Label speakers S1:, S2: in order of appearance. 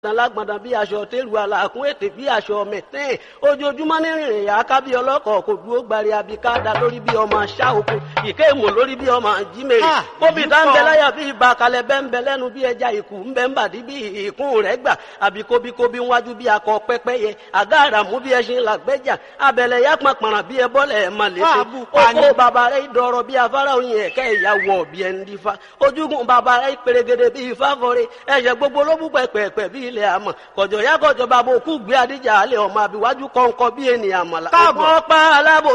S1: alágbọ̀ndàn bí aṣọ tẹ́lu àlàkún ètè bí aṣọ mẹ̀tẹ́ẹ̀ ojoojúmọ́ ní rìnrìn yà ká bí ọlọ́kọ̀ kò dúró gbari abika da lórí bí ọmọ aṣá oko ìké ìmọ̀ lórí bí ọmọ jímèrè
S2: Ah,
S1: bóbi
S2: èyí
S1: tá ń bẹ
S2: pọ̀.
S1: láyà bí ibà kalẹ̀ bẹ́ ń bẹ lẹ́nu bí ẹja ìkù ń bẹ ń bàdí bí ìkún rẹ̀ gbà àbí kóbíkóbí ń wájú bí akọ pẹ́pẹ́yẹ àgá àràmú bí ẹṣin làgbẹ́jà abẹ̀lẹ̀ yá pàpàrà bí ẹbọ́lẹ̀ ẹ̀ máa lè
S2: Wà á bù pa ni.
S1: oko bàbá rẹ̀ dọ̀rọ̀ bí afárá oyin ẹ̀kẹ́ ìyàwó ọ̀bí ẹni dífá ojúgun bàbá rẹ̀ pèrègèdè bí ifá fọre ẹ̀ṣẹ̀ gbogbo ló bú pẹ̀pẹ̀pẹ̀ bí ilẹ̀ àmọ̀ kọ̀jọ̀ yá kọ̀jọ̀ bàbá òkú gbé adíjà alẹ́ ọmọ àbíwájú kọ̀ǹkọ̀ bí ènìyàn mọ̀lá
S2: Káàbọ̀.
S1: ọ̀pọ̀ pa alábò